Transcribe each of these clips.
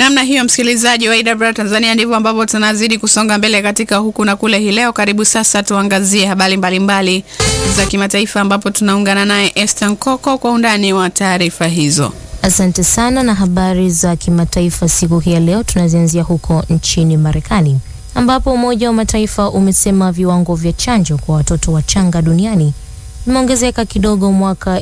Namna hiyo, msikilizaji wa IW Tanzania, ndivyo ambavyo tunazidi kusonga mbele katika huku na kule hii leo. Karibu sasa tuangazie habari mbalimbali za kimataifa, ambapo tunaungana naye Esther Nkoko kwa undani wa taarifa hizo. Asante sana. Na habari za kimataifa siku hii ya leo tunazianzia huko nchini Marekani, ambapo Umoja wa Mataifa umesema viwango vya chanjo kwa watoto wachanga duniani vimeongezeka kidogo mwaka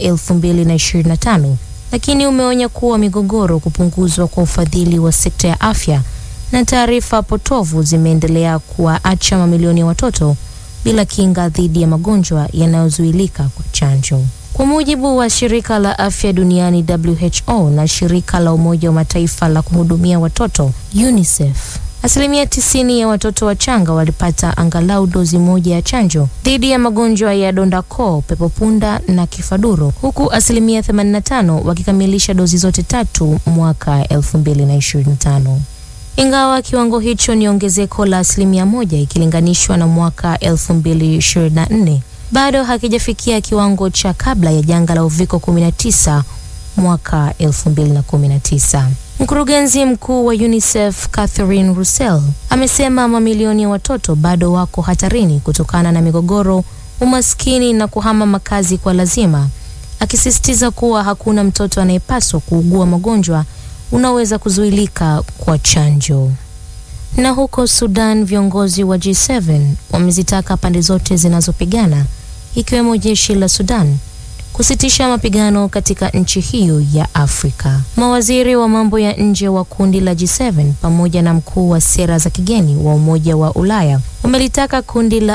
2025 lakini umeonya kuwa migogoro, kupunguzwa kwa ufadhili wa sekta ya afya na taarifa potovu zimeendelea kuwaacha mamilioni ya watoto bila kinga dhidi ya magonjwa yanayozuilika kwa chanjo. Kwa mujibu wa shirika la afya duniani WHO na shirika la Umoja wa Mataifa la kuhudumia watoto UNICEF, asilimia tisini ya watoto wachanga walipata angalau dozi moja ya chanjo dhidi ya magonjwa ya donda koo, pepopunda na kifaduro, huku asilimia 85 wakikamilisha dozi zote tatu mwaka 2025. Ingawa kiwango hicho ni ongezeko la asilimia moja ikilinganishwa na mwaka 2024, bado hakijafikia kiwango cha kabla ya janga la uviko 19 mwaka 2019. Mkurugenzi mkuu wa UNICEF Catherine Russell amesema mamilioni ya watoto bado wako hatarini kutokana na migogoro, umaskini na kuhama makazi kwa lazima, akisisitiza kuwa hakuna mtoto anayepaswa kuugua magonjwa unaoweza kuzuilika kwa chanjo. Na huko Sudan, viongozi wa G7 wamezitaka pande zote zinazopigana ikiwemo jeshi la Sudan kusitisha mapigano katika nchi hiyo ya Afrika. Mawaziri wa mambo ya nje wa kundi la G7 pamoja na mkuu wa sera za kigeni wa Umoja wa Ulaya wamelitaka kundi la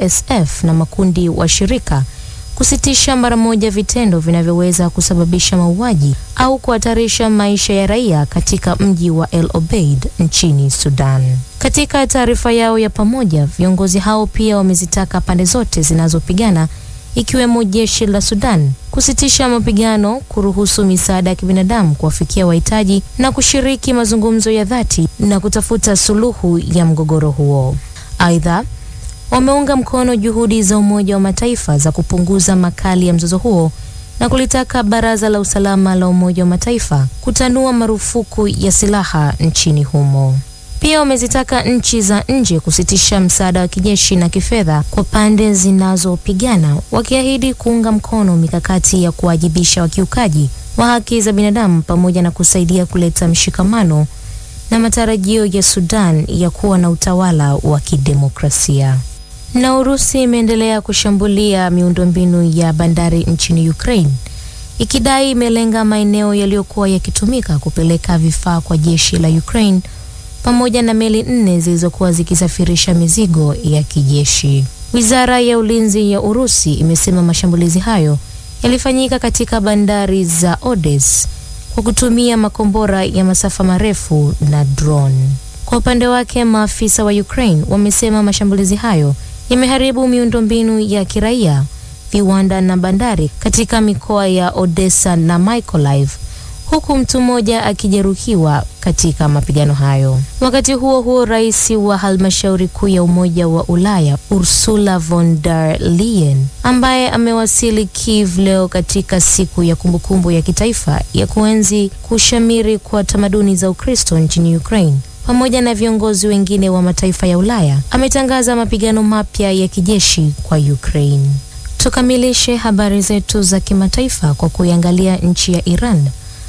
RSF na makundi washirika kusitisha mara moja vitendo vinavyoweza kusababisha mauaji au kuhatarisha maisha ya raia katika mji wa El Obeid nchini Sudan. Katika taarifa yao ya pamoja, viongozi hao pia wamezitaka pande zote zinazopigana ikiwemo jeshi la Sudan kusitisha mapigano, kuruhusu misaada ya kibinadamu kuwafikia wahitaji na kushiriki mazungumzo ya dhati na kutafuta suluhu ya mgogoro huo. Aidha, wameunga mkono juhudi za Umoja wa Mataifa za kupunguza makali ya mzozo huo na kulitaka Baraza la Usalama la Umoja wa Mataifa kutanua marufuku ya silaha nchini humo. Pia wamezitaka nchi za nje kusitisha msaada wa kijeshi na kifedha kwa pande zinazopigana, wakiahidi kuunga mkono mikakati ya kuwajibisha wakiukaji wa haki za binadamu pamoja na kusaidia kuleta mshikamano na matarajio ya Sudan ya kuwa na utawala wa kidemokrasia. Na Urusi imeendelea kushambulia miundombinu ya bandari nchini Ukraine ikidai imelenga maeneo yaliyokuwa yakitumika kupeleka vifaa kwa jeshi la Ukraine pamoja na meli nne zilizokuwa zikisafirisha mizigo ya kijeshi. Wizara ya ulinzi ya Urusi imesema mashambulizi hayo yalifanyika katika bandari za Odessa kwa kutumia makombora ya masafa marefu na drone. Kwa upande wake, maafisa wa Ukraine wamesema mashambulizi hayo yameharibu miundombinu ya kiraia, viwanda na bandari katika mikoa ya Odessa na Mykolaiv huku mtu mmoja akijeruhiwa katika mapigano hayo. Wakati huo huo, rais wa halmashauri kuu ya Umoja wa Ulaya Ursula von der Leyen, ambaye amewasili Kiev leo katika siku ya kumbukumbu ya kitaifa ya kuenzi kushamiri kwa tamaduni za Ukristo nchini Ukraine, pamoja na viongozi wengine wa mataifa ya Ulaya, ametangaza mapigano mapya ya kijeshi kwa Ukraine. Tukamilishe habari zetu za kimataifa kwa kuiangalia nchi ya Iran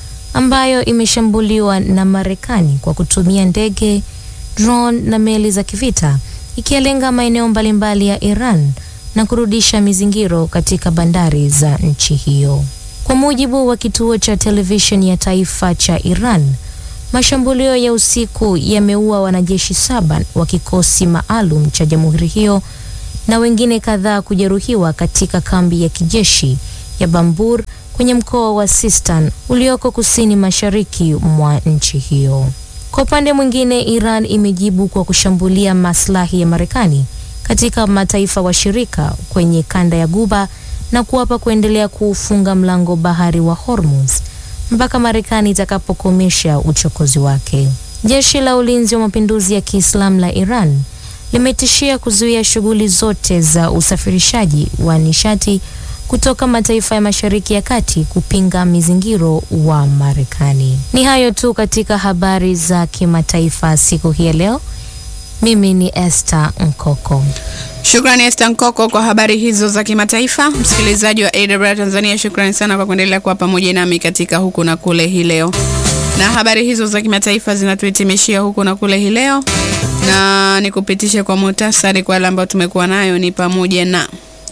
ambayo imeshambuliwa na Marekani kwa kutumia ndege, drone na meli za kivita ikilenga maeneo mbalimbali ya Iran na kurudisha mizingiro katika bandari za nchi hiyo. Kwa mujibu wa kituo cha televisheni ya taifa cha Iran, mashambulio ya usiku yameua wanajeshi saba wa kikosi maalum cha jamhuri hiyo na wengine kadhaa kujeruhiwa katika kambi ya kijeshi ya Bambur kwenye mkoa wa Sistan ulioko kusini mashariki mwa nchi hiyo. Kwa upande mwingine, Iran imejibu kwa kushambulia maslahi ya Marekani katika mataifa washirika kwenye kanda ya Guba na kuwapa kuendelea kuufunga mlango bahari wa Hormuz mpaka Marekani itakapokomesha uchokozi wake. Jeshi la Ulinzi wa Mapinduzi ya Kiislamu la Iran limetishia kuzuia shughuli zote za usafirishaji wa nishati kutoka mataifa ya Mashariki ya Kati kupinga mizingiro wa Marekani. Ni hayo tu katika habari za kimataifa siku hii ya leo. Mimi ni Esther Nkoko. Shukrani Esther Nkoko kwa habari hizo za kimataifa. Msikilizaji wa AWR Tanzania, shukrani sana kwa kuendelea kuwa pamoja nami katika huku na kule hii leo, na habari hizo za kimataifa zinatuhitimishia huku na kule hii leo, na nikupitishe kwa muhtasari kwa yale ambayo tumekuwa nayo ni pamoja na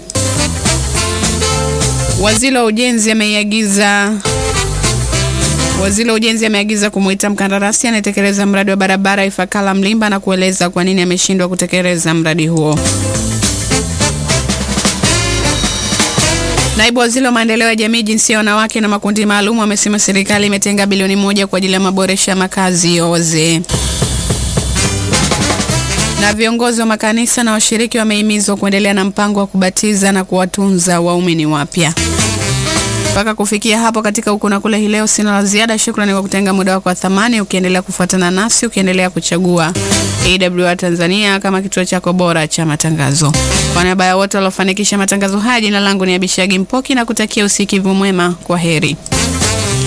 waziri wa ujenzi ameiagiza Waziri wa ujenzi ameagiza kumuita mkandarasi anayetekeleza mradi wa barabara Ifakala Mlimba na kueleza kwa nini ameshindwa kutekeleza mradi huo. Naibu waziri wa maendeleo ya jamii, jinsia ya wanawake na makundi maalum amesema serikali imetenga bilioni moja kwa ajili ya maboresho ya makazi ya wazee. Na viongozi wa makanisa na washiriki wamehimizwa kuendelea na mpango wa kubatiza na kuwatunza waumini wapya. Mpaka kufikia hapo katika huku na kule hii leo, sina la ziada. Shukrani kwa kutenga muda wako wa thamani, ukiendelea kufuatana nasi, ukiendelea kuchagua AWR Tanzania kama kituo chako bora cha matangazo. Kwa niaba ya wote waliofanikisha matangazo haya, jina langu ni Abishagi Mpoki na kutakia usikivu mwema. Kwa heri.